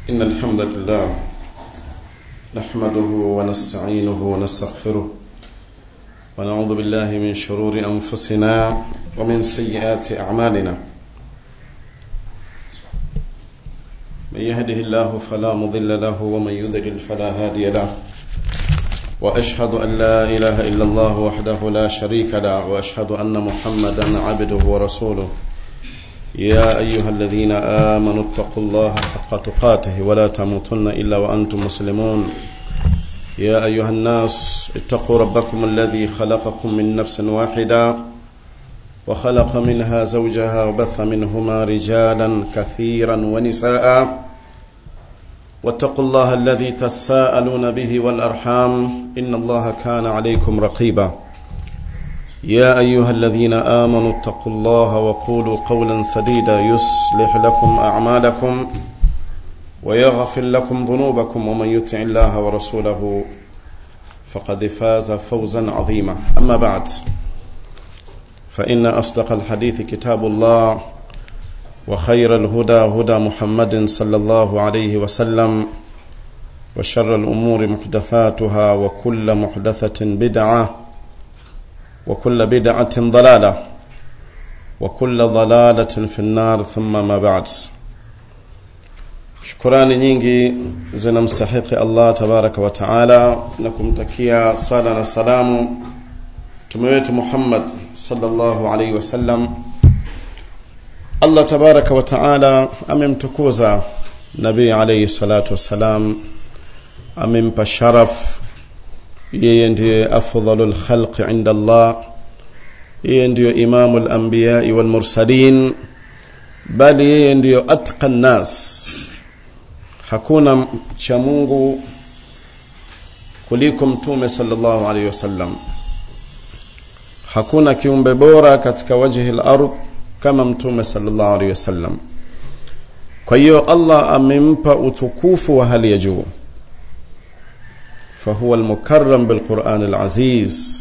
إن الحمد لله نحمده ونستعينه ونستغفره ونعوذ بالله من شرور أنفسنا ومن سيئات أعمالنا من يهده الله فلا مضل له ومن يضلل فلا هادي له واشهد ان لا اله الا الله وحده لا شريك له واشهد ان محمدا عبده ورسوله يا ايها الذين امنوا اتقوا الله حق تقاته ولا تموتن الا وانتم مسلمون يا ايها الناس اتقوا ربكم الذي خلقكم من نفس واحده وخلق منها زوجها وبث منهما رجالا كثيرا ونساء واتقوا الله الذي تساءلون به والارحام ان الله كان عليكم رقيبا يا ايها الذين امنوا اتقوا الله وقولوا قولا سديدا يصلح لكم اعمالكم ويغفر لكم ذنوبكم ومن يطع الله ورسوله فقد فاز فوزا عظيما اما بعد فان اصدق الحديث كتاب الله وخير الهدى هدى محمد صلى الله عليه وسلم وشر الأمور محدثاتها وكل محدثة بدعة وكل بدعة ضلالة وكل ضلالة في النار ثم ما بعد shukurani nyingi zinamstahiki allah tabaraka wa taala na kumtakia sala na salamu mtume wetu muhammad salllahu alaihi wasallam allah tabaraka wa taala amemtukuza nabii alaihi salatu wassalam amempa sharaf yeye ndiye afdalu lkhalqi inda allah yeye ndiyo imamu lambiyai walmursalin bali yeye ndiyo atqa nnas hakuna cha mungu kuliko mtume salllahu alaihi wasallam hakuna kiumbe bora katika wajhi lard kama mtume sallallahu alaihi wasallam kwa hiyo allah amempa utukufu wa hali ya juu fahuwa almukarram bilquran alaziz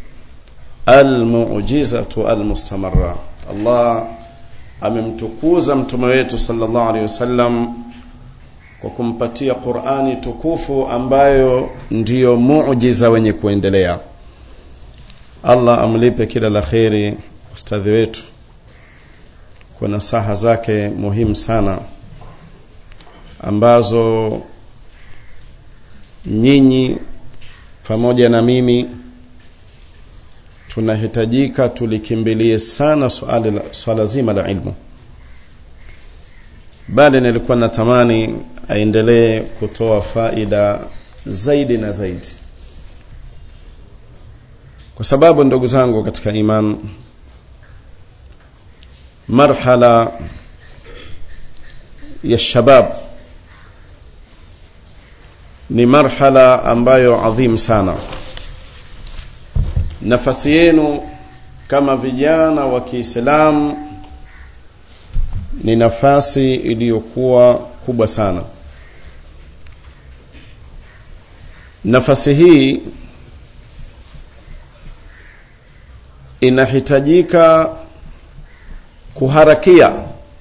almujizatu almustamara allah amemtukuza mtume wetu sallallahu alaihi wasallam kwa kumpatia qurani tukufu ambayo ndiyo mujiza wenye kuendelea allah amlipe kila la kheri ustadhi wetu kwa nasaha zake muhimu sana ambazo nyinyi pamoja na mimi tunahitajika tulikimbilie sana swala, swala zima la ilmu bali nilikuwa natamani aendelee kutoa faida zaidi na zaidi kwa sababu ndugu zangu katika iman marhala ya shabab ni marhala ambayo adhim sana nafasi yenu kama vijana wa kiislamu ni nafasi iliyokuwa kubwa sana nafasi hii inahitajika kuharakia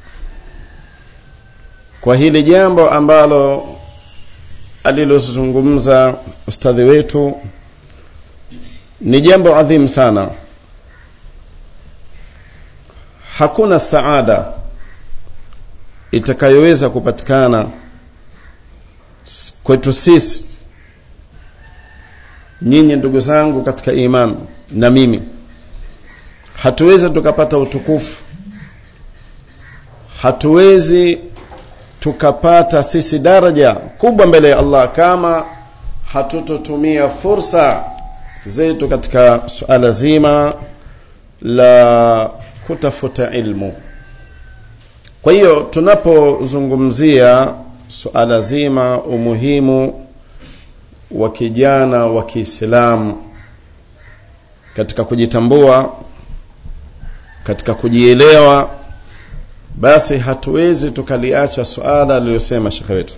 kwa hili jambo ambalo alilozungumza ustadhi wetu ni jambo adhimu sana hakuna saada itakayoweza kupatikana kwetu sisi nyinyi ndugu zangu katika iman na mimi hatuwezi tukapata utukufu hatuwezi tukapata sisi daraja kubwa mbele ya allah kama hatutotumia fursa zetu katika suala zima la kutafuta ilmu kwa hiyo tunapozungumzia suala zima umuhimu wa kijana wa kiislamu katika kujitambua katika kujielewa basi hatuwezi tukaliacha suala aliyosema shekhe wetu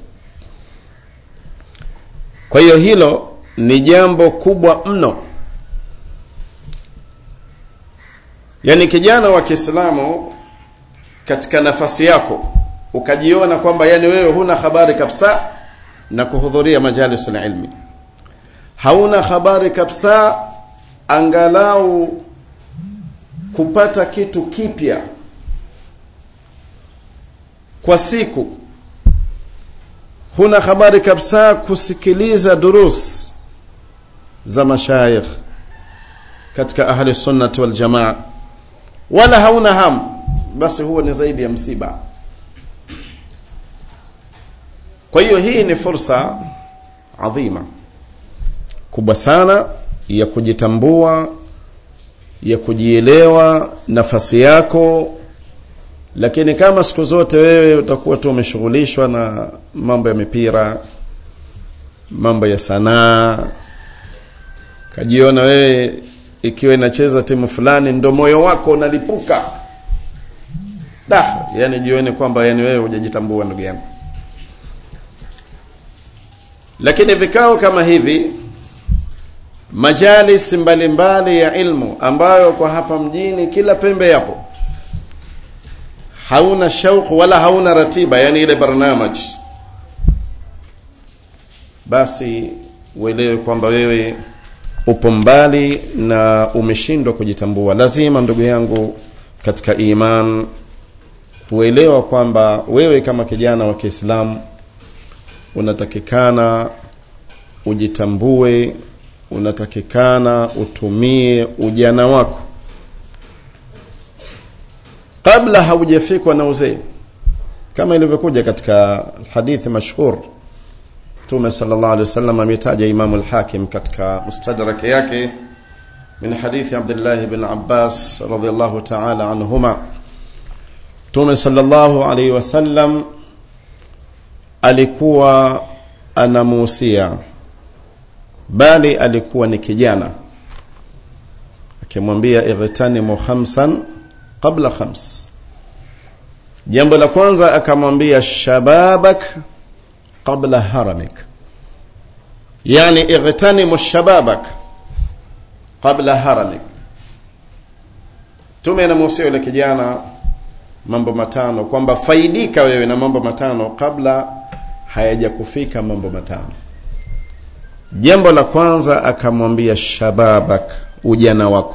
kwa hiyo hilo ni jambo kubwa mno yaani kijana wa kiislamu katika nafasi yako ukajiona kwamba yani wewe huna habari kabisa na kuhudhuria majalisul ilmi hauna habari kabisa angalau kupata kitu kipya kwa siku huna habari kabisa kusikiliza durus za mashayikh katika ahli sunnati wal jamaa wala hauna ham basi huo ni zaidi ya msiba kwa hiyo hii ni fursa adhima kubwa sana ya kujitambua ya kujielewa nafasi yako lakini kama siku zote wewe utakuwa tu umeshughulishwa na mambo ya mipira mambo ya sanaa kajiona wewe ikiwa inacheza timu fulani ndo moyo wako unalipuka da yani jione kwamba yani wewe hujajitambua ndugu yangu lakini vikao kama hivi majalis mbalimbali ya ilmu ambayo kwa hapa mjini kila pembe yapo hauna shauku wala hauna ratiba yani ile barnamaj basi uelewe kwamba wewe upo mbali na umeshindwa kujitambua lazima ndugu yangu katika iman kuelewa kwamba wewe kama kijana wa Kiislamu unatakikana ujitambue unatakikana utumie ujana wako kabla haujafikwa na uzee kama ilivyokuja katika hadithi mashhur Mtume sallallahu alaihi wasallam ametaja Imam al-Hakim katika mustadrak yake min hadithi Abdullah ibn Abbas radhiyallahu ta'ala anhuma Mtume sallallahu alaihi wasallam alikuwa anamuhusia bali alikuwa ni kijana akimwambia ightanimu khamsan qabla khams jambo la kwanza akamwambia shababak qabla haramik yani ightanimu shababak qabla haramik tume anamuhusia yule kijana mambo matano kwamba faidika wewe na mambo matano kabla hayajakufika mambo matano jambo la kwanza akamwambia shababak ujana wako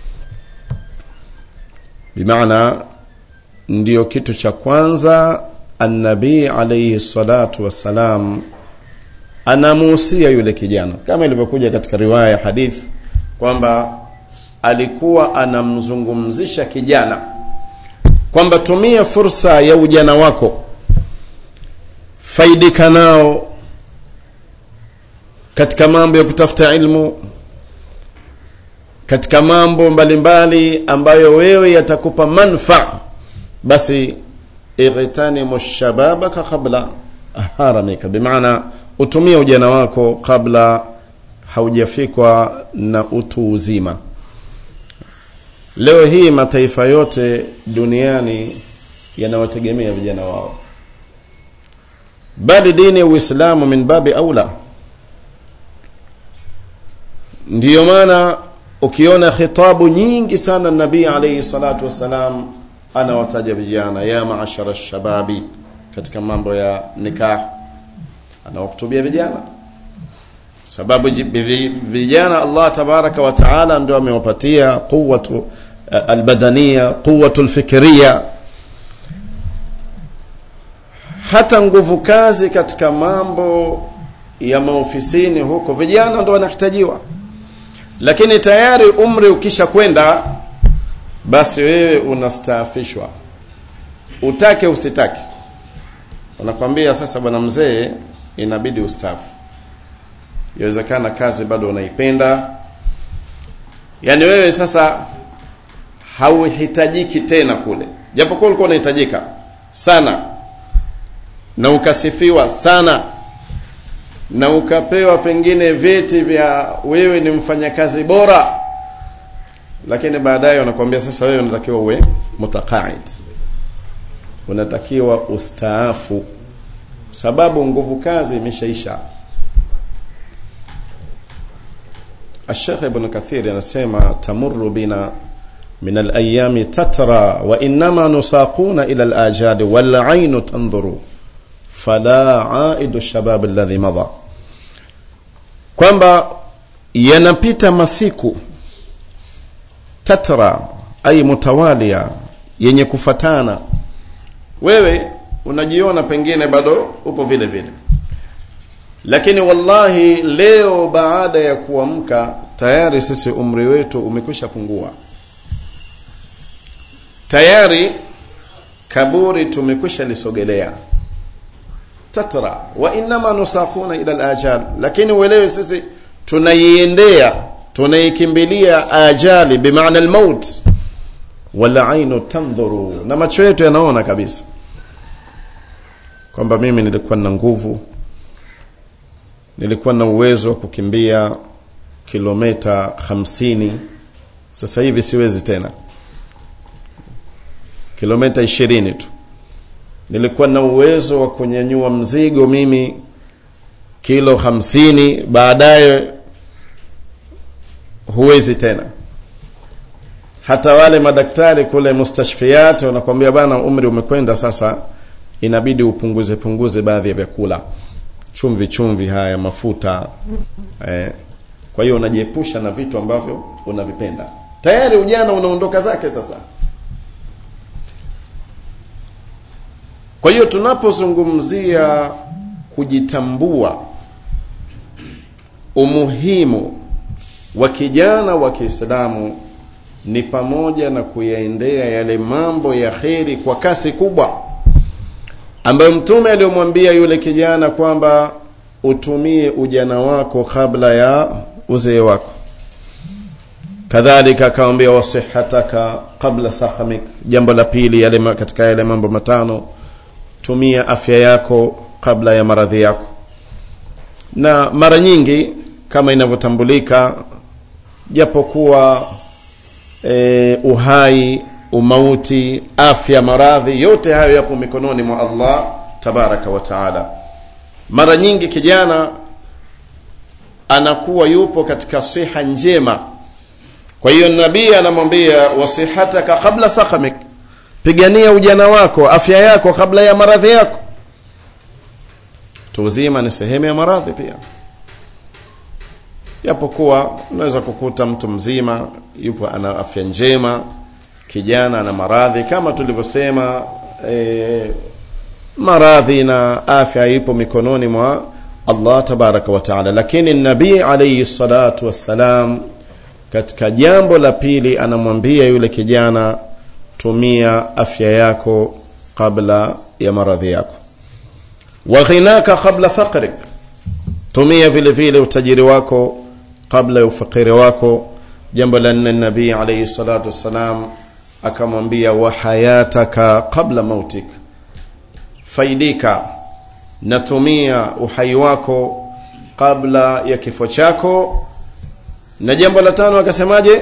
bimaana ndio kitu cha kwanza annabii alayhi salatu wassalam anamuhusia yule kijana kama ilivyokuja katika riwaya ya hadith kwamba alikuwa anamzungumzisha kijana kwamba tumia fursa ya ujana wako faidika nao katika mambo ya kutafuta ilmu katika mambo mbalimbali mbali ambayo wewe yatakupa manfa basi ightanimu shababaka qabla haramika bimaana utumie ujana wako kabla haujafikwa na utu uzima leo hii mataifa yote duniani yanawategemea vijana wao bali dini ya uislamu min babi aula ndiyo maana ukiona khitabu nyingi sana nabii alayhi salatu wassalam anawataja vijana ya maashara shababi katika mambo ya nikah anawahutubia vijana sababu vijana Allah tabaraka wa taala ndio amewapatia quwwatu albadania quwwatu alfikriya hata nguvu kazi katika mambo ya maofisini huko vijana ndo wanahitajiwa lakini tayari umri ukisha kwenda basi wewe unastaafishwa utake usitake unakwambia sasa bwana mzee inabidi ustaafu yawezekana kazi bado unaipenda yaani wewe sasa hauhitajiki tena kule japokuwa ulikuwa unahitajika sana na ukasifiwa sana na ukapewa pengine vyeti vya wewe ni mfanyakazi bora lakini baadaye wanakuambia sasa wewe unatakiwa uwe mutaqaid unatakiwa ustaafu sababu nguvu kazi imeshaisha الشيخ ابن كثير anasema tamurru bina min alayami tatra wa innama nusaquna ila alajali wal ainu tanzuru fala aidu shabab alladhi madha kwamba yanapita masiku tatra ay mutawalia yenye kufatana wewe unajiona pengine bado upo vile vile lakini wallahi leo baada ya kuamka tayari sisi umri wetu umekwisha pungua tayari kaburi tumekwisha lisogelea tatra wa innama nusaquna ila alajal lakini uelewe sisi tunaiendea tunaikimbilia ajali bimaana almaut wala ainu tandhuru na macho yetu yanaona kabisa kwamba mimi nilikuwa na nguvu nilikuwa na uwezo wa kukimbia kilomita hamsini sasa hivi siwezi tena kilomita ishirini tu nilikuwa na uwezo wa kunyanyua mzigo mimi kilo hamsini baadaye huwezi tena hata wale madaktari kule mustashfiat wanakwambia bana umri umekwenda sasa inabidi upunguze punguze baadhi ya vyakula chumvi chumvi haya mafuta eh. kwa hiyo unajiepusha na vitu ambavyo unavipenda tayari ujana unaondoka zake sasa kwa hiyo tunapozungumzia kujitambua umuhimu wa kijana wa Kiislamu ni pamoja na kuyaendea yale mambo ya kheri kwa kasi kubwa ambayo mtume aliyomwambia yule kijana kwamba utumie ujana wako kabla ya uzee wako kadhalika akamwambia wasihataka qabla sahamik jambo la pili yale katika yale mambo matano tumia afya yako kabla ya maradhi yako na mara nyingi kama inavyotambulika japokuwa e, uhai umauti afya maradhi yote hayo yapo mikononi mwa allah tabaraka wa taala mara nyingi kijana anakuwa yupo katika siha njema kwa hiyo nabii anamwambia wasihataka qabla sakamik pigania ujana wako afya yako kabla ya maradhi yako tuuzima ni sehemu ya maradhi pia japokuwa unaweza kukuta mtu mzima yupo ana afya njema kijana ana maradhi kama tulivyosema e, maradhi na afya ipo mikononi mwa allah tabaraka wa taala lakini nabii alaihi salatu wassalam katika jambo la pili anamwambia yule kijana tumia afya yako kabla ya maradhi yako wa ghinaka qabla faqrik tumia vile vile utajiri wako kabla ya ufakiri wako jambo la nne nabii alaihi salatu wassalam akamwambia wa hayataka qabla mautik faidika natumia uhai wako kabla ya kifo chako na jambo la tano akasemaje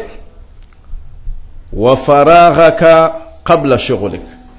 wa faraghaka qabla shughlik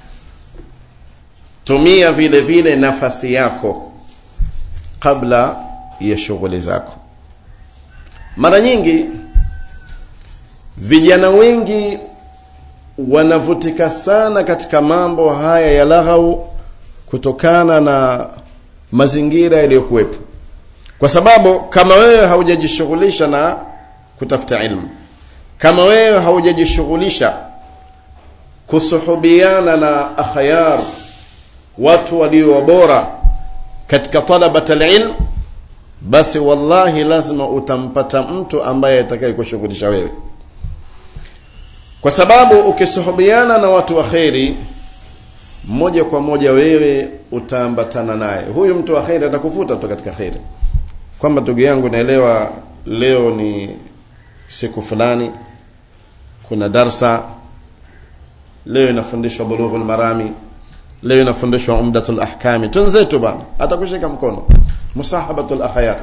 tumia vile vile nafasi yako kabla ya shughuli zako mara nyingi vijana wengi wanavutika sana katika mambo haya ya laghau kutokana na mazingira yaliyokuwepo kwa sababu kama wewe haujajishughulisha na kutafuta ilmu kama wewe haujajishughulisha kusuhubiana na akhyar watu walio bora katika talabat alilm basi wallahi lazima utampata mtu ambaye atakaye kushughulisha wewe kwa sababu ukisuhubiana na watu wa kheri moja kwa moja wewe utaambatana naye huyu mtu wa kheri atakuvuta tu katika kheri kwamba ndugu yangu naelewa leo ni siku fulani kuna darsa leo inafundishwa bulughul marami leo inafundishwa umdatul ahkami tunzetu bana atakushika mkono musahabatul akhyar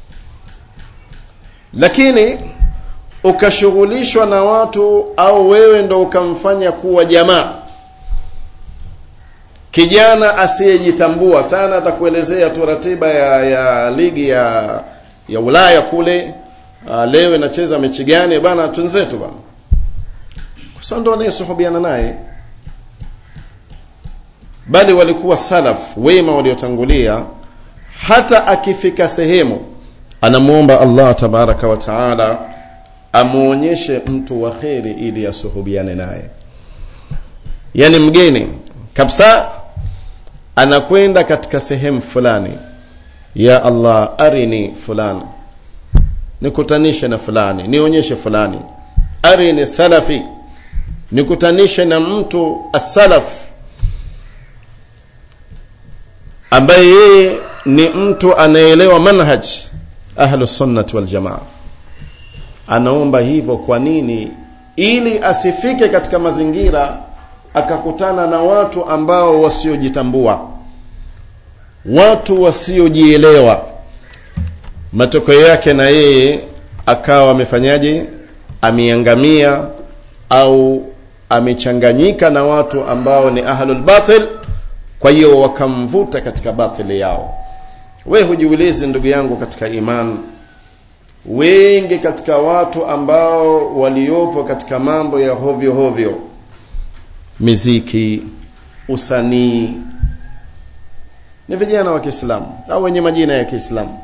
lakini ukashughulishwa na watu au wewe ndo ukamfanya kuwa jamaa kijana asiyejitambua sana atakuelezea tu ratiba ya, ya ligi ya ya Ulaya kule uh, leo inacheza mechi gani bana twenzetu bana kwa sasa ndo anayesuhubiana naye bali walikuwa salaf wema waliotangulia hata akifika sehemu anamwomba allah tabaraka wa taala amwonyeshe mtu wa kheri ili asuhubiane naye yani mgeni kabisa anakwenda katika sehemu fulani ya allah arini fulani nikutanishe na fulani nionyeshe fulani arini salafi nikutanishe na mtu asalaf ambaye yeye ni mtu anaelewa manhaj ahlusunnati waljamaa anaomba hivyo kwa nini ili asifike katika mazingira akakutana na watu ambao wasiojitambua watu wasiojielewa matokeo yake na yeye akawa amefanyaje ameangamia au amechanganyika na watu ambao ni ahlul batil kwa hiyo wakamvuta katika batili yao we hujiulizi ndugu yangu katika iman wengi katika watu ambao waliopo katika mambo ya hovyo hovyo miziki usanii ni vijana wa kiislamu au wenye majina ya kiislamu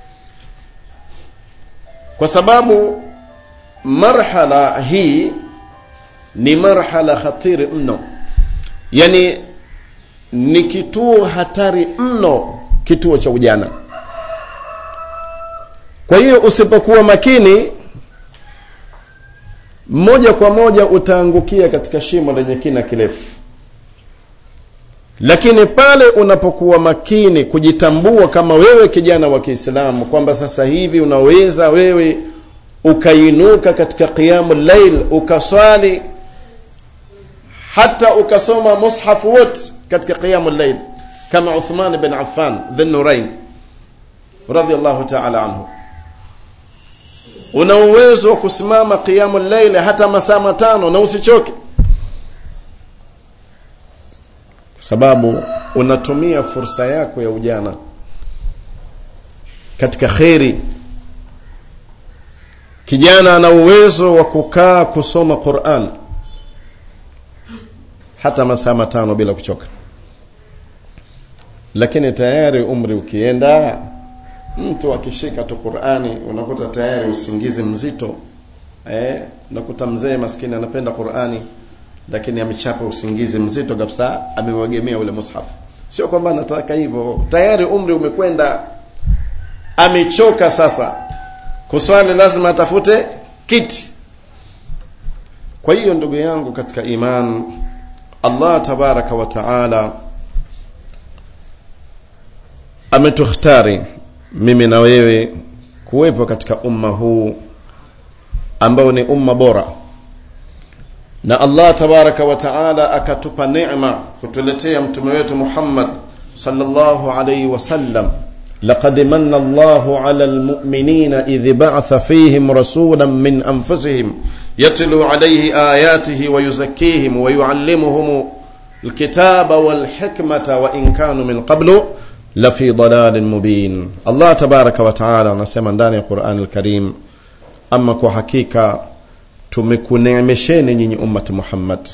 kwa sababu marhala hii ni marhala khatiri mno yani ni kituo hatari mno kituo cha ujana kwa hiyo usipokuwa makini moja kwa moja utaangukia katika shimo lenye kina kirefu lakini pale unapokuwa makini kujitambua kama wewe kijana wa kiislamu kwamba sasa hivi unaweza wewe ukainuka katika qiyamu llail ukaswali hata ukasoma mushafu wote katika qiyamu llail kama uthman bin affan dhinurain radiallahu taala anhu una uwezo wa kusimama qiyamu llaili hata masaa matano na usichoke kwa sababu unatumia fursa yako ya ujana katika kheri kijana ana uwezo wa kukaa kusoma quran hata masaa matano bila kuchoka lakini tayari umri ukienda mtu akishika tu qurani unakuta tayari usingizi mzito eh, unakuta mzee maskini anapenda qurani lakini amechapa usingizi mzito kabisa ameuegemea ule mushafu sio kwamba anataka hivyo tayari umri umekwenda amechoka sasa kuswali lazima atafute kiti kwa hiyo ndugu yangu katika iman allah tabaraka wa taala ametukhtari mimi na wewe kuwepo katika umma huu ambao ni umma bora na allah tabaraka wa taala akatupa neema kutuletea mtume wetu muhammad sallallahu alaihi wasallam لقد من الله على المؤمنين إذ بعث فيهم رسولا من أنفسهم يتلو عليه آياته ويزكيهم ويعلمهم الكتاب والحكمة وإن كانوا من قبل لفي ضلال مبين الله تبارك وتعالى anasema ndani ya Qur'an al-Karim ama kwa hakika tumekuneemesheni nyinyi ummati Muhammad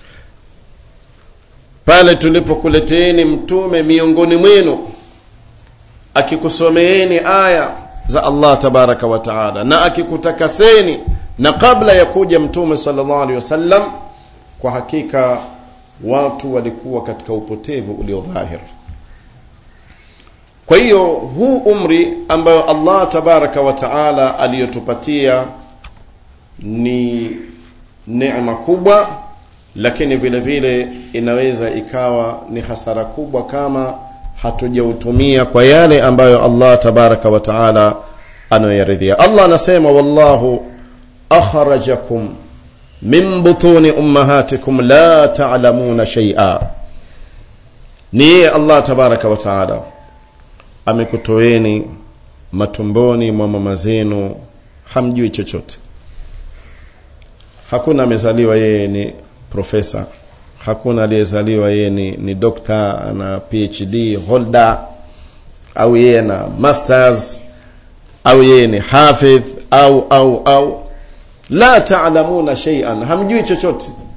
pale tulipokuleteeni mtume miongoni mwenu akikusomeeni aya za Allah tabaraka wa taala na akikutakaseni na kabla ya kuja mtume sallallahu alaihi wasallam kwa hakika watu walikuwa katika upotevu uliodhahir kwa hiyo huu umri ambayo Allah tabaraka wa taala aliyotupatia ni neema kubwa lakini vile vile inaweza ikawa ni hasara kubwa kama hatujautumia kwa yale ambayo Allah tabaraka wa taala anayoyaridhia Allah anasema wallahu akhrajakum min butuni ummahatikum la ta'lamuna shay'a ni yeye Allah tabaraka wa taala amekutoeni matumboni mwa mama zenu hamjui chochote hakuna amezaliwa yeye ni profesa hakuna aliyezaliwa yeye ni, ni dokta na phd holder au yeye na masters au yeye ni hafidh au au au la taalamuna shay'an hamjui chochote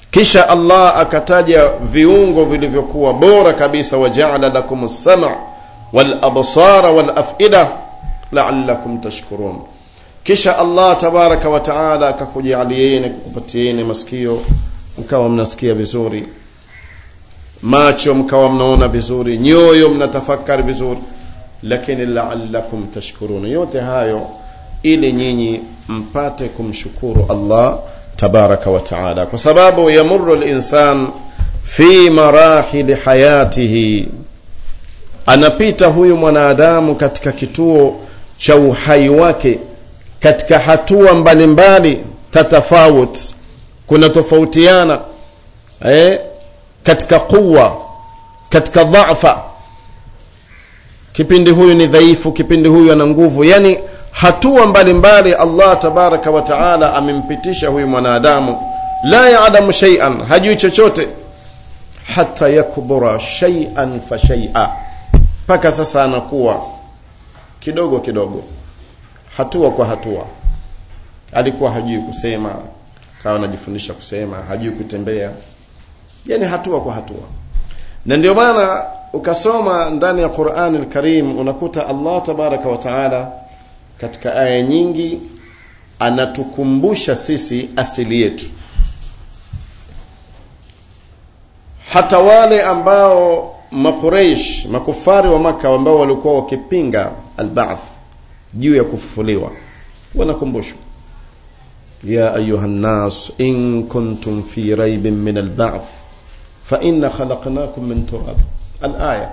kisha allah akataja viungo vilivyokuwa bora kabisa wajaala lakum lsama walabsara walafida laalakum tashkurun kisha allah tabaraka wa taala akakujalieni kukupatieni masikio mkawa mnasikia vizuri macho mkawa mnaona vizuri nyoyo mnatafakari vizuri lakini laalakum tashkurun yote hayo ili nyinyi mpate kumshukuru allah tabaraka wa taala kwa sababu yamuru linsan fi marahili hayatihi anapita huyu mwanadamu katika kituo cha uhai wake katika hatua mbalimbali tatafawut kuna tofautiana eh, katika quwa katika dhafa kipindi huyu ni dhaifu kipindi huyu ana nguvu yani hatua mbalimbali allah tabaraka wa taala amempitisha huyu mwanadamu la yalamu shaian hajui chochote hata yakbura shaian fa shaia mpaka sasa anakuwa kidogo kidogo hatua kwa hatua alikuwa hajui kusema kawa anajifundisha kusema hajui kutembea yani hatua kwa hatua na ndio maana ukasoma ndani ya qurani lkarim unakuta allah tabaraka wa taala katika aya nyingi anatukumbusha sisi asili yetu hata wale ambao maqureish makufari wa maka ambao walikuwa wakipinga albath juu ya kufufuliwa wanakumbushwa ya ayuha nnas in kuntum fi raibin min albath faina khalaqnakum min turab alaya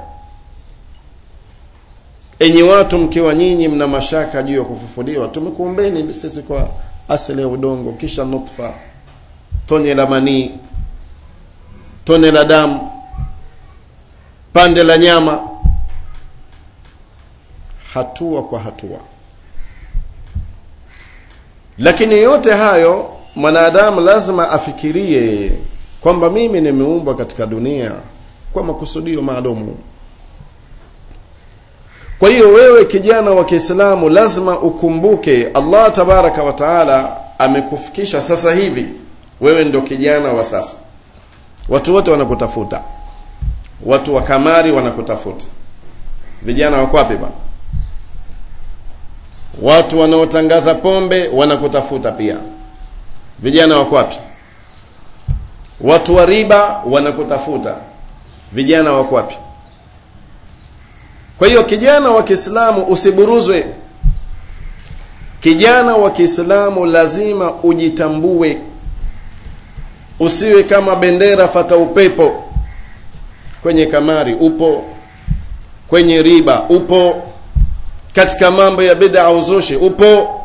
enyi watu mkiwa nyinyi mna mashaka juu ya kufufuliwa tumekuumbeni sisi kwa asili ya udongo kisha nutfa tone la manii tone la damu pande la nyama hatua kwa hatua lakini yote hayo mwanadamu lazima afikirie kwamba mimi nimeumbwa katika dunia kwa makusudio maalumu kwa hiyo wewe kijana wa kiislamu lazima ukumbuke allah tabaraka wa taala amekufikisha sasa hivi wewe ndo kijana wa sasa watu wote wanakutafuta watu wa kamari wanakutafuta vijana wako wapi bwana watu wanaotangaza pombe wanakutafuta pia vijana wako wapi watu wa riba wanakutafuta vijana wako wapi kwa hiyo kijana wa kiislamu usiburuzwe kijana wa kiislamu lazima ujitambue usiwe kama bendera fata upepo kwenye kamari upo kwenye riba upo katika mambo ya bid'a uzushi upo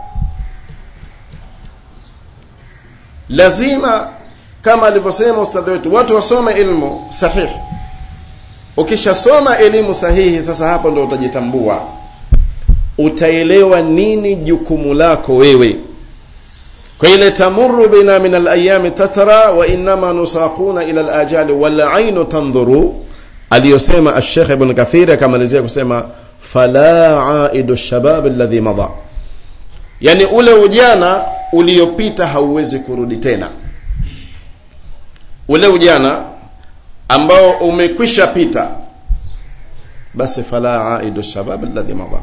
lazima kama alivyosema ustadhi wetu watu wasome ilmu sahihi ukishasoma elimu sahihi sasa hapo ndo utajitambua utaelewa nini jukumu lako wewe kwa ile tamuru bina min alayami tatra wa innama nusaquna ila alajali wal ainu tandhuru aliyosema alshekh ibn kathir akamalizia kusema fala aidu shabab alladhi mada yani ule ujana uliopita hauwezi kurudi tena ule ujana ambao umekwisha pita basi fala aidu shabab alladhi mada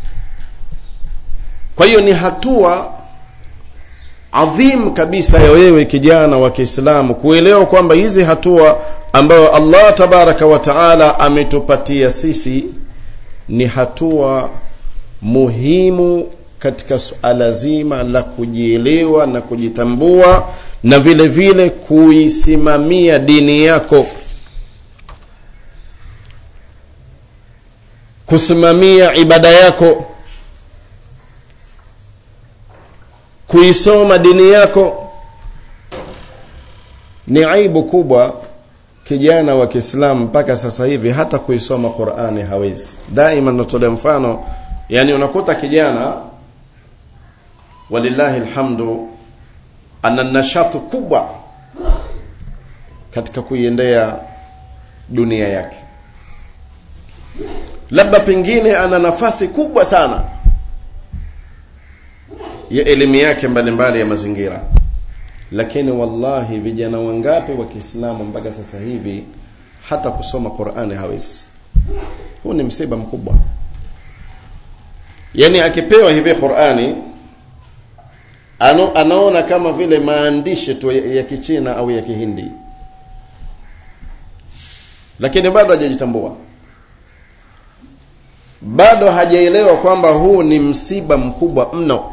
kwa hiyo ni hatua adhim kabisa ya wewe kijana wa Kiislamu kuelewa kwamba hizi hatua ambayo Allah tabaraka wa taala ametupatia sisi ni hatua muhimu katika suala zima la kujielewa na kujitambua na vile vile kuisimamia dini yako kusimamia ibada yako kuisoma dini yako ni aibu kubwa kijana wa Kiislamu mpaka sasa hivi hata kuisoma Qur'ani hawezi. Daima natolea mfano, yani unakuta kijana walillahi alhamdu ana nashatu kubwa katika kuiendea dunia yake, labda pengine ana nafasi kubwa sana ya elimu yake mbalimbali ya mazingira lakini wallahi vijana wangapi wa Kiislamu mpaka sasa hivi hata kusoma Qur'ani hawezi huu ni msiba mkubwa yani akipewa hivi Qur'ani ano, anaona kama vile maandishi tu ya, ya Kichina au ya Kihindi lakini bado hajajitambua bado hajaelewa kwamba huu ni msiba mkubwa mno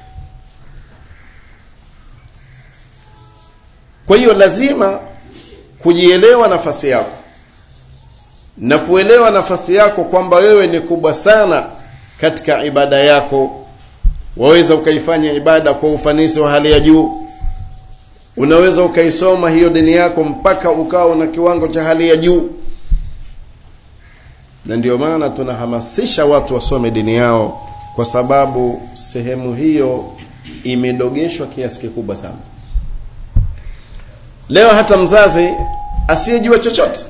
kwa hiyo lazima kujielewa nafasi yako na kuelewa nafasi yako kwamba wewe ni kubwa sana katika ibada yako waweza ukaifanya ibada kwa ufanisi wa hali ya juu unaweza ukaisoma hiyo dini yako mpaka ukawa na kiwango cha hali ya juu na ndio maana tunahamasisha watu wasome dini yao kwa sababu sehemu hiyo imedogeshwa kiasi kikubwa sana leo hata mzazi asiyejua chochote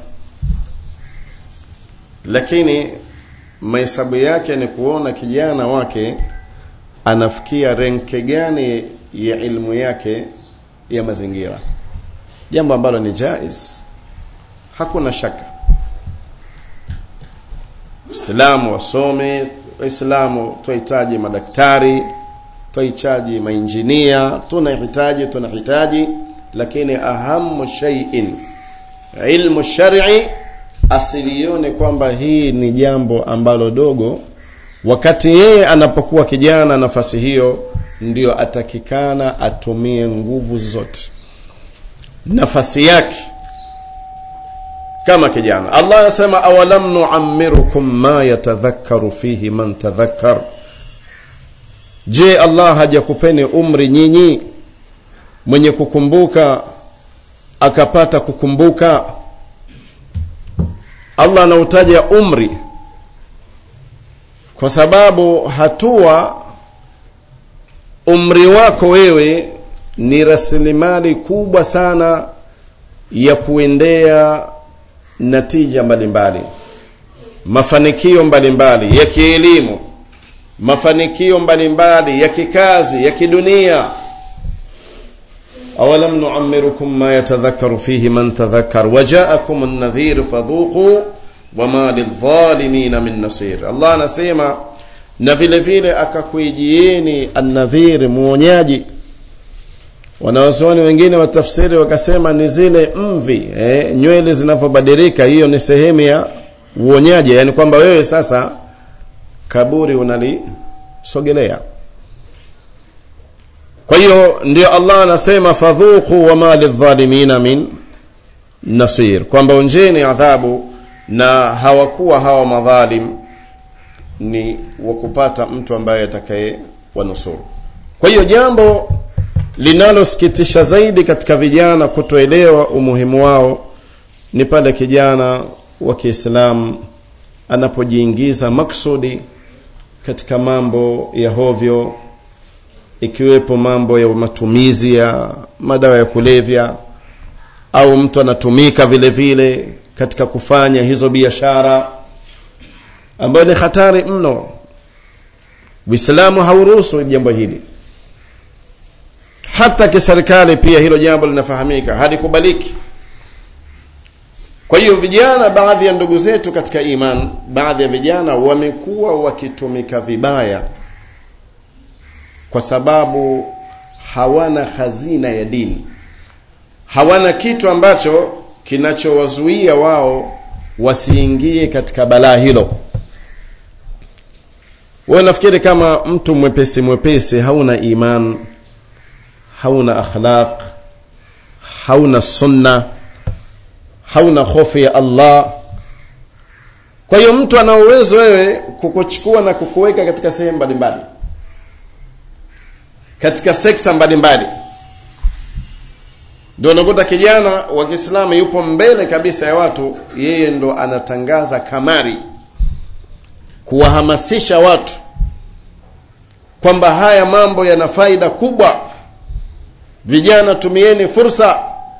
lakini mahesabu yake ni kuona kijana wake anafikia renke gani ya ilmu yake ya mazingira jambo ambalo ni jaiz hakuna shaka Waislamu wasome, Waislamu tunahitaji madaktari, tunahitaji mainjinia, tunahitaji tunahitaji, lakini ahamu shay'in ilmu shar'i asilione kwamba hii ni jambo ambalo dogo, wakati yeye anapokuwa kijana, nafasi hiyo ndio atakikana atumie nguvu zote, nafasi yake kama kijana allah anasema awalam nuammirukum ma yatadhakkaru fihi man tadhakkar je allah hajakupeni umri nyinyi mwenye kukumbuka akapata kukumbuka allah anautaja umri kwa sababu hatua umri wako wewe ni rasilimali kubwa sana ya kuendea natija mbalimbali mafanikio mbalimbali ya kielimu mafanikio mbalimbali ya kikazi ya kidunia awalam nuammirukum ma yatadhakkaru fihi man tadhakkar wajaakum an-nadhir fadhuqu wama lidhalimina min nasir Allah anasema na vile vile akakuijieni an-nadhir muonyaji wanawazuoni wengine wa tafsiri wakasema ni zile mvi eh, nywele zinavyobadilika hiyo ni sehemu ya uonyaji yani kwamba wewe sasa kaburi unalisogelea kwa hiyo ndio allah anasema fadhuku wama lidhalimina min nasir kwamba onjeni adhabu na hawakuwa hawa madhalim ni wakupata mtu ambaye atakaye wanusuru kwa hiyo jambo linalosikitisha zaidi katika vijana kutoelewa umuhimu wao ni pale kijana wa Kiislamu anapojiingiza maksudi katika mambo ya hovyo ikiwepo mambo ya matumizi ya madawa ya kulevya au mtu anatumika vile vile katika kufanya hizo biashara ambayo ni hatari mno Uislamu hauruhusu jambo hili hata kiserikali pia hilo jambo linafahamika halikubaliki kwa hiyo vijana baadhi ya ndugu zetu katika iman baadhi ya vijana wamekuwa wakitumika vibaya kwa sababu hawana hazina ya dini hawana kitu ambacho kinachowazuia wao wasiingie katika balaa hilo wewe nafikiri kama mtu mwepesi mwepesi hauna iman hauna akhlaq hauna sunna hauna hofu ya Allah kwa hiyo mtu ana uwezo wewe kukuchukua na kukuweka katika sehemu mbalimbali katika sekta mbalimbali ndio unakuta kijana wa Kiislamu yupo mbele kabisa ya watu yeye ndo anatangaza kamari kuwahamasisha watu kwamba haya mambo yana faida kubwa vijana tumieni fursa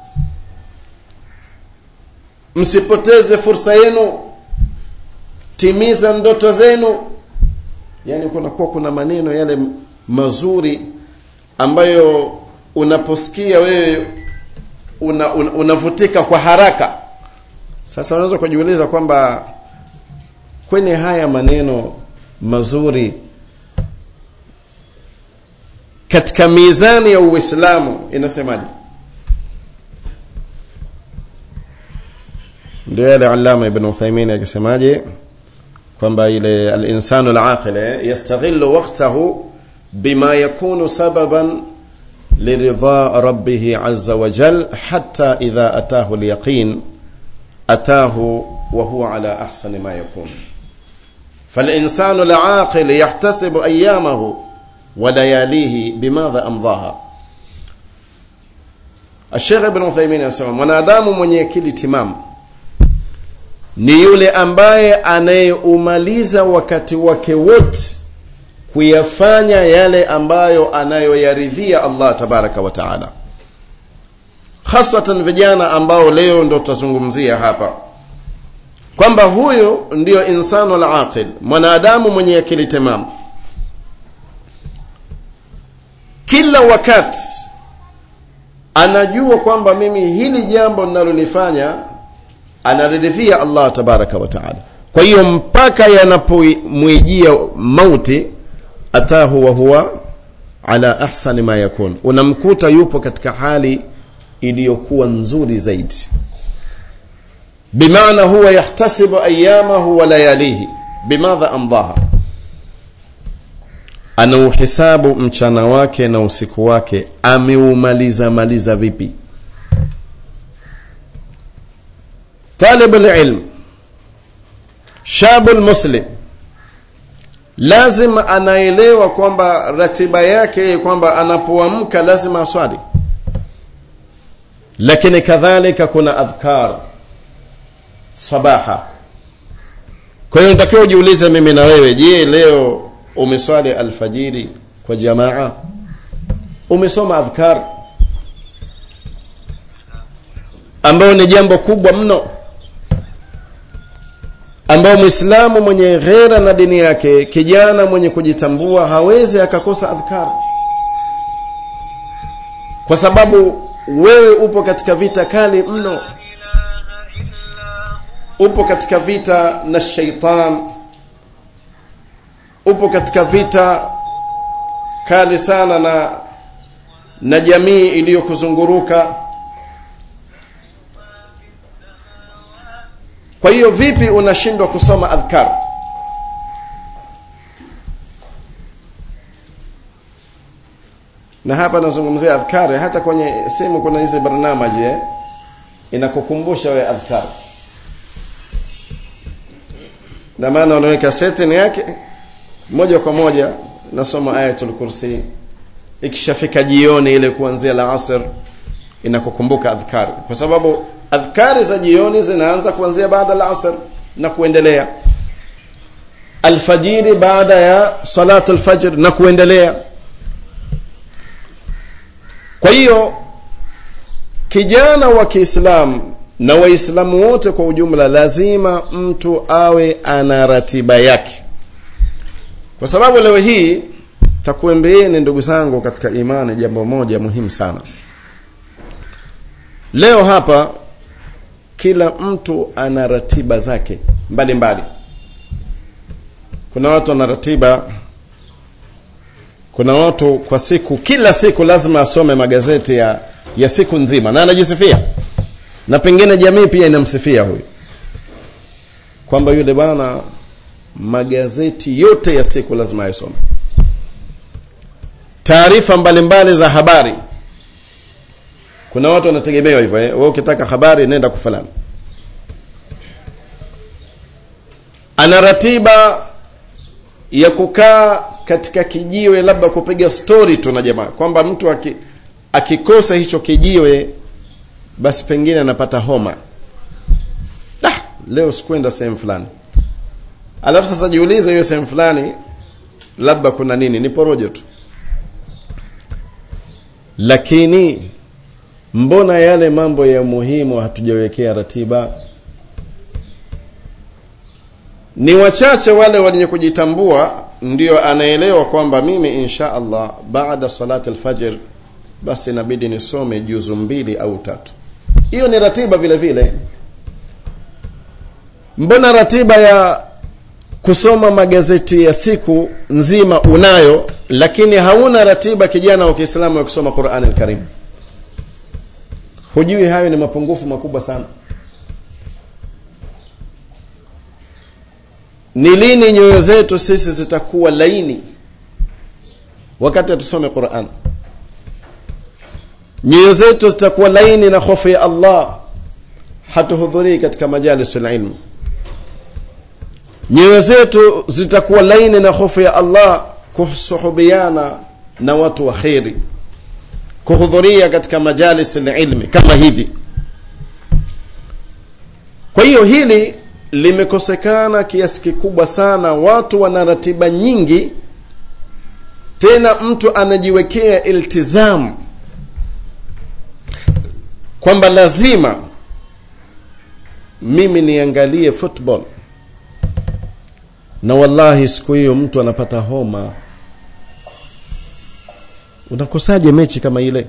msipoteze fursa yenu timiza ndoto zenu yani kunakuwa kuna maneno yale mazuri ambayo unaposikia wewe una, una, unavutika kwa haraka sasa unaweza kujiuliza kwamba kwenye haya maneno mazuri katika mizani ya uislamu inasemaje ndio yale alama ibn uthaimin akisemaje kwamba ile alinsanu alaqil yastaghillu waqtahu bima yakunu sababan liridha rabbih azza wa jal hatta idha atahu alyaqin atahu wa huwa ala ahsani ma yakun فالإنسان العاقل يحتسب أيامه ولياليه بماذا أمضاها الشيخ ابن عثيمين anasema mwanadamu mwenye akili timamu ni yule ambaye anayeumaliza wakati wake wote kuyafanya yale ambayo anayoyaridhia Allah tabaraka wa taala, hasatan vijana ambao leo ndo tutazungumzia hapa kwamba huyu ndiyo insanu alaqil, mwanadamu mwenye akili timamu. Kila wakati anajua kwamba mimi hili jambo ninalolifanya anaridhia Allah tabaraka wa taala. Kwa hiyo mpaka yanapomwijia mauti, atahu wa huwa ala ahsani ma yakun, unamkuta yupo katika hali iliyokuwa nzuri zaidi bimaana huwa yahtasibu ayamahu wa layalihi bimadha amdaha, anauhisabu mchana wake na usiku wake ameumaliza maliza vipi. Talib alilm shabu lmuslim lazima anaelewa kwamba ratiba yake kwamba anapoamka lazima aswali, lakini kadhalika kuna adhkar sabaha. Kwa hiyo nitakiwa ujiulize mimi na wewe, je, leo umeswali alfajiri kwa jamaa? Umesoma adhkar ambayo ni jambo kubwa mno, ambao mwislamu mwenye ghera na dini yake, kijana mwenye kujitambua hawezi akakosa adhkar, kwa sababu wewe upo katika vita kali mno upo katika vita na shaitan, upo katika vita kali sana na na jamii iliyokuzunguruka. Kwa hiyo vipi unashindwa kusoma adhkar? Na hapa nazungumzia adhkari, hata kwenye simu kuna hizi barnamaji eh, inakukumbusha wewe adhkari na maana unaweka setting yake moja kwa moja nasoma ayatul kursi ikishafika jioni ile kuanzia la asr inakukumbuka adhkari kwa sababu adhkari za jioni zinaanza kuanzia baada la asr na kuendelea alfajiri baada ya salatu alfajr na kuendelea kwa hiyo kijana wa Kiislamu na waislamu wote kwa ujumla lazima mtu awe ana ratiba yake kwa sababu leo hii takuembeeni ndugu zangu katika imani jambo moja muhimu sana leo hapa kila mtu ana ratiba zake mbalimbali mbali. kuna watu wana ratiba kuna watu kwa siku kila siku lazima asome magazeti ya ya siku nzima na anajisifia na pengine jamii pia inamsifia huyu kwamba yule bwana magazeti yote ya siku lazima ayasome taarifa mbalimbali za habari kuna watu wanategemewa hivyo eh? wewe ukitaka habari nenda kwa fulani ana ratiba ya kukaa katika kijiwe labda kupiga stori tu na jamaa kwamba mtu aki, akikosa hicho kijiwe basi pengine anapata homa ah, leo sikwenda sehemu fulani alafu sasa jiulize hiyo sehemu fulani labda kuna nini ni porojo tu lakini mbona yale mambo ya muhimu hatujawekea ratiba ni wachache wale wenye kujitambua ndio anaelewa kwamba mimi insha allah baada salati alfajr basi inabidi nisome juzu mbili au tatu hiyo ni ratiba vile vile mbona ratiba ya kusoma magazeti ya siku nzima unayo lakini hauna ratiba kijana wa kiislamu ya kusoma qurani lkarim hujui hayo ni mapungufu makubwa sana ni lini nyoyo zetu sisi zitakuwa laini wakati hatusome quran nyoyo zetu zitakuwa laini na hofu ya allah hatuhudhurii katika majalis lilmu nyoyo zetu zitakuwa laini na hofu ya allah kusuhubiana na watu wa kheri kuhudhuria katika majalis lilmi kama hivi kwa hiyo hili limekosekana kiasi kikubwa sana watu wana ratiba nyingi tena mtu anajiwekea iltizamu kwamba lazima mimi niangalie football na wallahi siku hiyo mtu anapata homa unakosaje mechi kama ile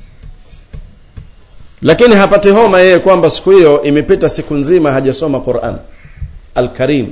lakini hapati homa yeye kwamba siku hiyo imepita siku nzima hajasoma quran alkarim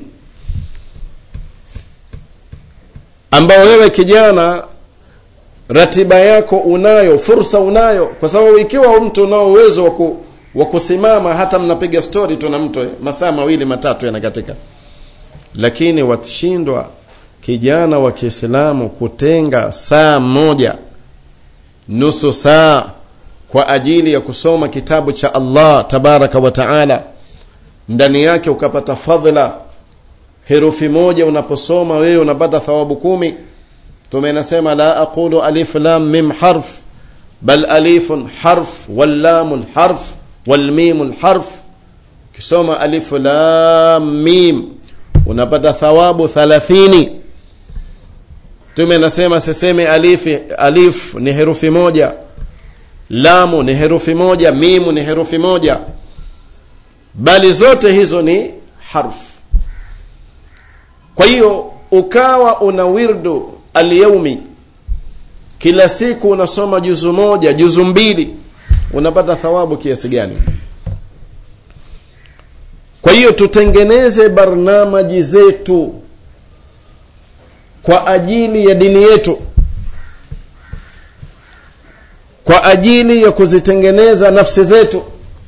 ambao wewe kijana ratiba yako unayo fursa unayo kwa sababu ikiwa mtu unao uwezo waku, wa kusimama hata mnapiga stori tu na mtu masaa mawili matatu yanakatika lakini watashindwa kijana wa kiislamu kutenga saa moja nusu saa kwa ajili ya kusoma kitabu cha allah tabaraka wa taala ndani yake ukapata fadhila herufi moja unaposoma wewe unapata thawabu kumi tume nasema la aqulu alif lam mim harf bal alifun harf wallamu harf walmimu lharf ukisoma alifu lam mim unapata thawabu thalathini tume nasema siseme alifi alif ni herufi moja lamu ni herufi moja mimu ni herufi moja bali zote hizo ni harfu kwa hiyo ukawa una wirdu alyaumi kila siku unasoma juzu moja juzu mbili unapata thawabu kiasi gani kwa hiyo tutengeneze barnamaji zetu kwa ajili ya dini yetu kwa ajili ya kuzitengeneza nafsi zetu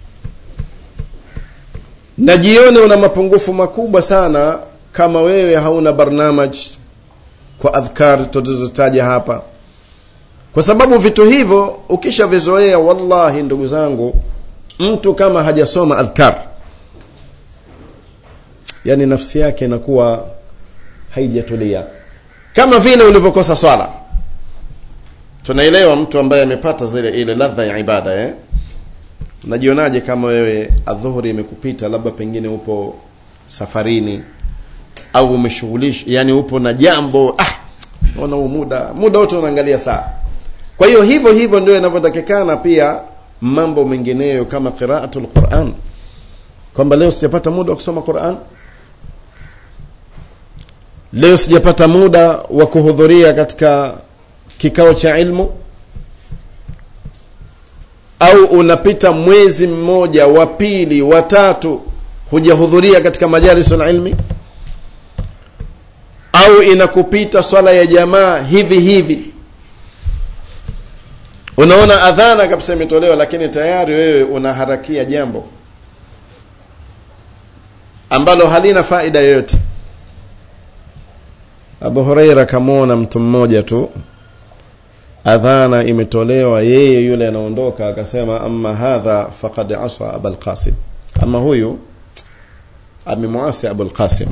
na jione una mapungufu makubwa sana kama wewe hauna barnamaj kwa adhkar tulizotaja hapa kwa sababu vitu hivyo ukishavizoea wallahi ndugu zangu mtu kama hajasoma adhkar yani nafsi yake inakuwa haijatulia kama vile ulivyokosa swala tunaelewa mtu ambaye amepata zile ile ladha ya ibada eh? unajionaje kama wewe adhuhuri imekupita labda pengine upo safarini au umeshughulisha yani upo na jambo ah ona muda muda wote unaangalia saa kwa hiyo hivyo hivyo ndio inavyotakikana pia mambo mengineyo kama qiraatul quran kwamba leo sijapata muda wa kusoma quran leo sijapata muda wa kuhudhuria katika kikao cha ilmu au unapita mwezi mmoja wa pili wa tatu hujahudhuria katika majalisul ilmi au inakupita swala ya jamaa hivi hivi unaona adhana kabisa imetolewa lakini tayari wewe unaharakia jambo ambalo halina faida yoyote abu hureira kamwona mtu mmoja tu adhana imetolewa yeye yule anaondoka akasema ama hadha faqad asa abalqasim ama huyu amemwasi abulqasim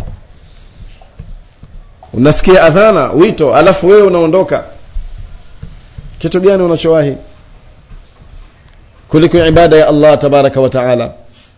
unasikia adhana wito alafu wewe unaondoka kitu gani unachowahi kuliko ibada ya allah tabaraka wa taala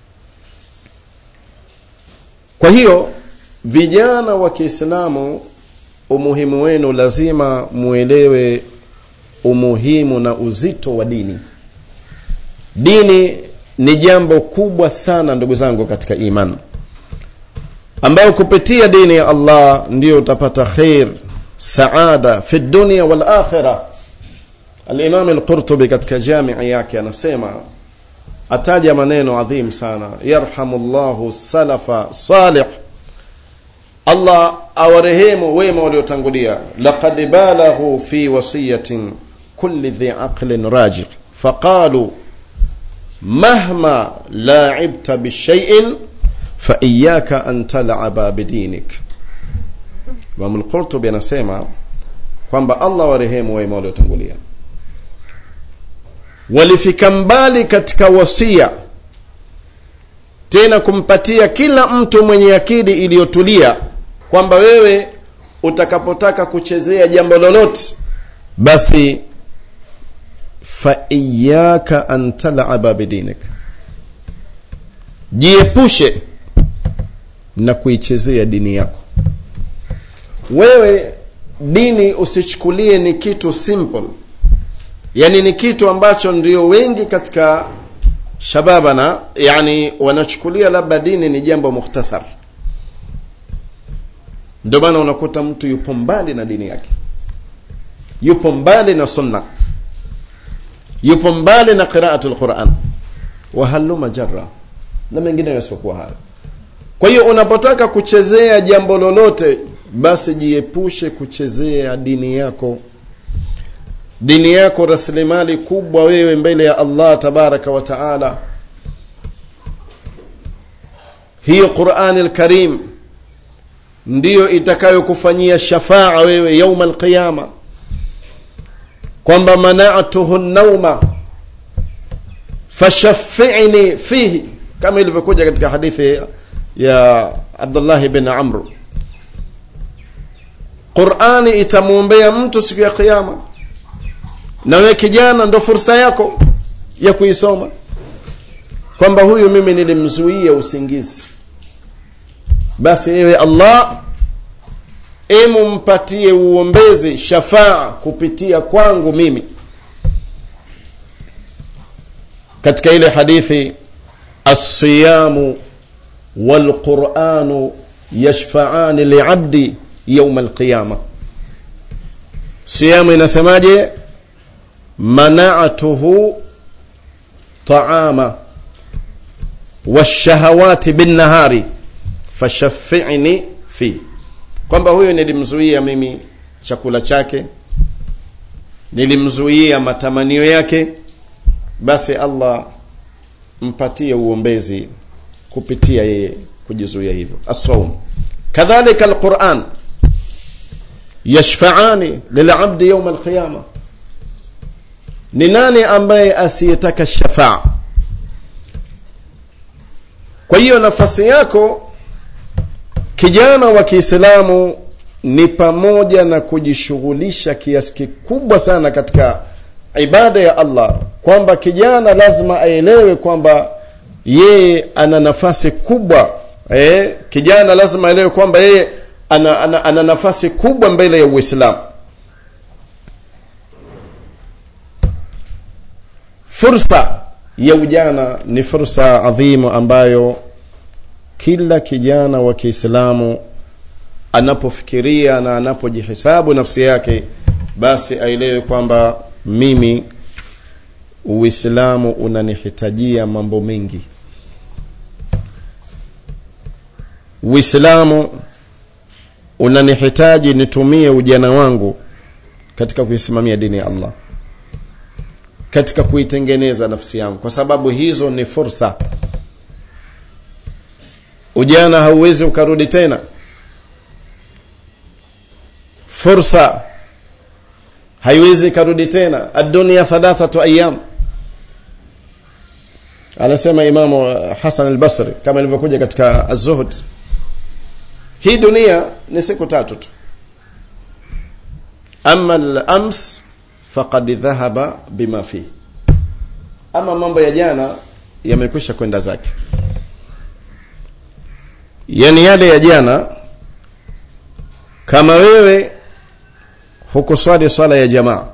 kwa hiyo vijana wa kiislamu umuhimu wenu lazima muelewe umuhimu na uzito wa dini dini ni jambo kubwa sana ndugu zangu katika iman ambayo kupitia dini ya allah ndio utapata khair saada fi dunia wal akhira Al-Imam Al-Qurtubi katika jamii yake anasema ataja maneno adhim sana yarhamullahu salafa salih Allah awarehemu wema waliotangulia laqad balaghu fi wasiyatin kulli dhi aqlin rajih faqalu mahma la'ibta bishay'in fa iyyaka an tal'aba bidinik Imam al-Qurtubi anasema kwamba Allah warehemu wema waliotangulia walifika mbali katika wasia tena kumpatia kila mtu mwenye akili iliyotulia kwamba wewe utakapotaka kuchezea jambo lolote basi fa iyaka an tal'aba bidinik jiepushe na kuichezea dini yako wewe dini usichukulie ni kitu simple yani ni kitu ambacho ndio wengi katika shababana yani wanachukulia labda dini ni jambo mukhtasar ndio maana unakuta mtu yupo mbali na dini yake yupo mbali na sunna yupo mbali na qiraatu lquran wahaluma jarra na mengineyo yasiokuwa hayo kwa hiyo unapotaka kuchezea jambo lolote basi jiepushe kuchezea dini yako dini yako rasilimali kubwa wewe mbele ya allah tabaraka wa taala hiyo qurani lkarim ndiyo itakayokufanyia shafaa wewe yauma alqiyama kwamba manatuhu nauma fashafini fihi kama ilivyokuja katika hadithi ya abdullahi bin amr qurani itamwombea mtu siku ya qiama na wewe kijana ndo fursa yako ya kuisoma kwamba huyu mimi nilimzuia usingizi basi ewe allah emu mpatie uombezi shafaa kupitia kwangu mimi katika ile hadithi alsiyamu walquranu yashfaani liabdi yauma alqiyama siyamu inasemaje manatuhu taama washahawati binnahari fashafini fi kwamba huyo nilimzuia mimi chakula chake nilimzuia matamanio yake basi allah mpatie uombezi kupitia yeye kujizuia hivyo assaum kadhalika alquran yashfaani lilabdi yauma alqiyama ni nani ambaye asiyetaka shafaa kwa hiyo nafasi yako kijana wa kiislamu ni pamoja na kujishughulisha kiasi kikubwa sana katika ibada ya allah kwamba kijana lazima aelewe kwamba yeye ana nafasi kubwa eh, kijana lazima aelewe kwamba yeye ana, ana, ana nafasi kubwa mbele ya uislamu fursa ya ujana ni fursa adhimu ambayo kila kijana wa kiislamu anapofikiria na anapojihesabu nafsi yake basi aelewe kwamba mimi uislamu unanihitajia mambo mengi uislamu unanihitaji nitumie ujana wangu katika kuisimamia dini ya allah katika kuitengeneza nafsi yangu kwa sababu hizo ni fursa ujana hauwezi ukarudi tena fursa haiwezi ikarudi tena adunia thalathatu ayam anasema imamu hasan albasri kama ilivyokuja katika azuhud hii dunia ni siku tatu tu ama lams faqad dhahaba bima fihi ama mambo ya jana yamekwisha kwenda zake yani yale ya jana kama wewe hukuswali swala ya jamaa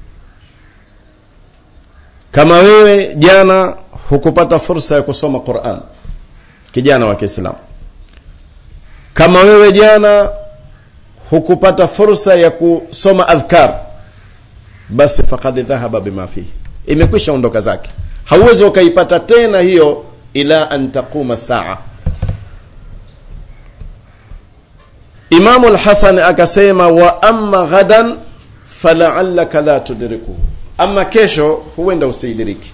kama wewe jana hukupata fursa ya kusoma quran kijana wa kiislamu kama wewe jana hukupata fursa ya kusoma adhkar basi faqad dhahaba bima fihi imekwisha ondoka zake hauwezi ukaipata tena hiyo ila an taquma saa imamu lhasan akasema wa amma ghadan falaallaka la tudrikuhu ama kesho huenda usiidiriki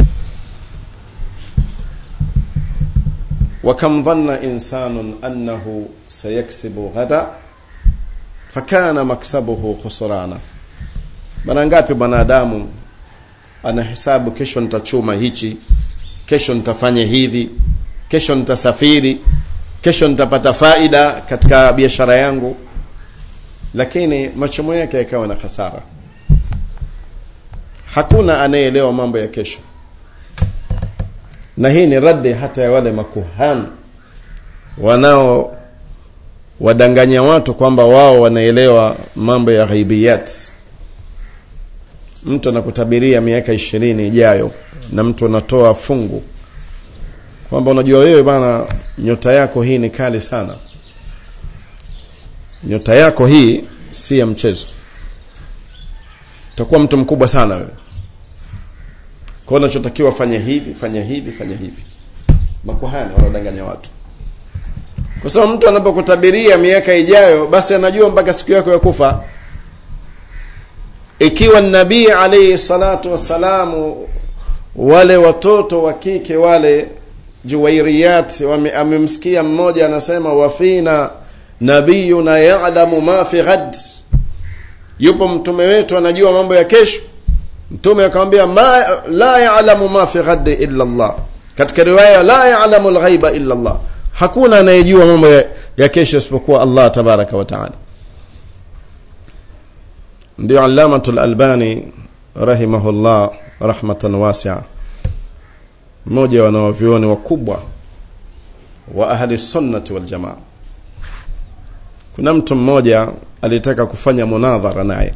وكم ظن إنسان أنه سيكسب غدا fakana maksabuhu khusrana mara ngapi mwanadamu anahesabu kesho nitachuma hichi kesho nitafanya hivi kesho nitasafiri kesho nitapata faida katika biashara yangu lakini machomo yake yakawa na hasara hakuna anayeelewa mambo ya kesho na hii ni raddi hata ya wale makuhani wanao wadanganya watu kwamba wao wanaelewa mambo ya ghaibiyat mtu anakutabiria miaka ishirini ijayo na mtu anatoa fungu kwamba unajua wewe bana nyota yako hii ni kali sana nyota yako hii si ya mchezo utakuwa mtu mkubwa sana wewe kwao unachotakiwa fanya hivi fanya hivi fanya hivi makuhani wanaodanganya watu kwa sababu mtu anapokutabiria miaka ijayo basi anajua mpaka siku yako ya kufa ikiwa nabii alaihi salatu wassalamu wale watoto wa kike wale juwairiyat amemsikia mmoja anasema wafina nabiyuna yalamu ma fi ghad yupo mtume wetu anajua mambo ya kesho mtume akamwambia ma la yalamu ma fi ghad illa Allah katika riwaya la yalamu lghaiba illa Allah hakuna anayejua mambo ya, ya kesho isipokuwa Allah tabaraka wa taala ndio alamatul albani rahimahullah rahmatan wasia mmoja wa wanawavyuoni wakubwa wa ahli sunnati waljamaa kuna mtu mmoja alitaka kufanya munadhara naye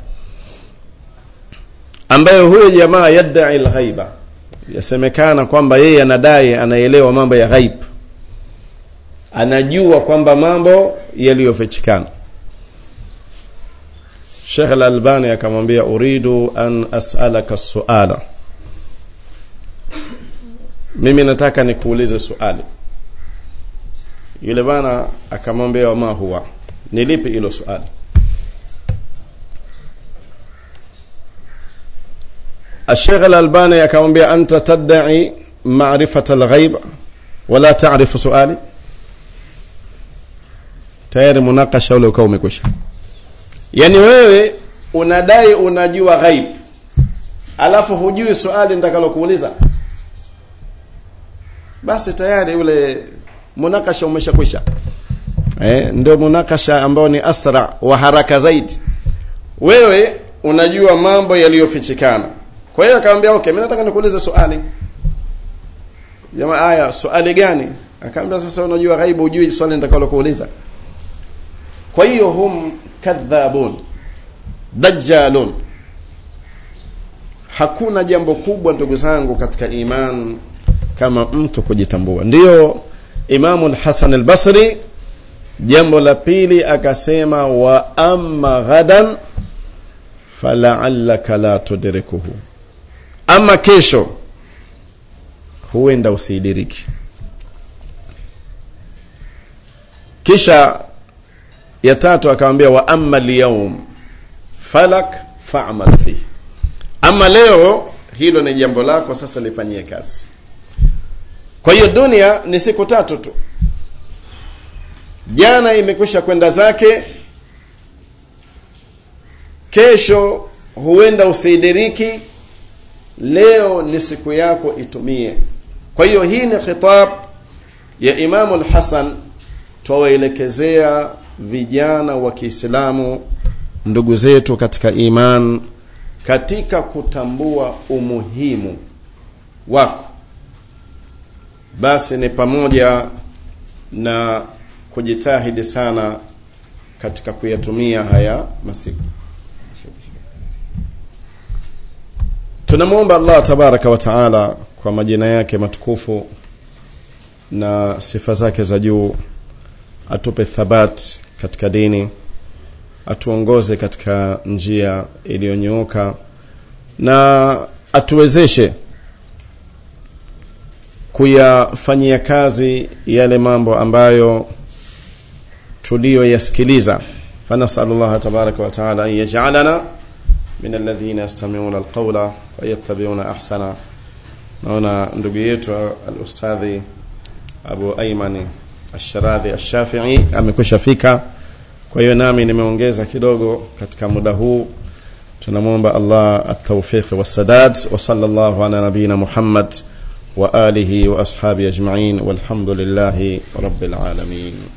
ambaye huyo jamaa yadai lghaiba yasemekana kwamba yeye anadai anaelewa mambo ya ghaib anajua kwamba mambo yaliyofichikana Sheikh Al-Albani akamwambia uridu an as'alaka suala mimi nataka nikuulize swali yule bana akamwambia ma huwa ni lipi hilo swali الشيخ الألباني akamwambia anta tad'i ma'rifata al-ghaib wala ta'rifu su'ali tayari munakasha ule ukawa umekwisha yaani wewe unadai unajua ghaib alafu hujui swali nitakalokuuliza basi tayari ule munakasha umeshakwisha eh, ndio munakasha ambao ni asra wa haraka zaidi wewe unajua mambo yaliyofichikana kwa hiyo akamwambia okay mimi nataka nikuulize swali jamaa aya swali gani akamwambia sasa unajua ghaibu hujui swali nitakalokuuliza kwa hiyo hum kadhabun dajjalun hakuna jambo kubwa ndugu zangu katika iman kama mtu kujitambua ndiyo imamu lhasan albasri jambo la pili akasema wa amma ghadan falaallaka la tudrikuhu ama kesho huenda usiidiriki kisha ya tatu akamwambia wa amma lyaum falak fa'mal fihi ama leo hilo ni jambo lako sasa lifanyie kazi kwa hiyo dunia ni siku tatu tu jana imekwisha kwenda zake kesho huenda usiidiriki leo ni siku yako itumie kwa hiyo hii ni khitab ya imamu lhasan twawaelekezea vijana wa kiislamu ndugu zetu katika iman katika kutambua umuhimu wako basi ni pamoja na kujitahidi sana katika kuyatumia haya masiku tunamwomba allah tabaraka wa taala kwa majina yake matukufu na sifa zake za juu atupe thabat katika dini atuongoze katika njia iliyonyooka na atuwezeshe kuyafanyia kazi yale mambo ambayo tuliyoyasikiliza فنسأل الله تبارك وتعالى أن يجعلنا من الذين يستمعون القول ويتبعون أحسنه naona ndugu yetu alustadhi abu aimani asharadhi ashafii amekwisha fika kwa hiyo nami nimeongeza kidogo katika muda huu tunamwomba allah ataufiqi wassadad wasala llahu ala nabiyina muhammad wa alihi wa ashabi ajmain walhamdulillahi rabbil alamin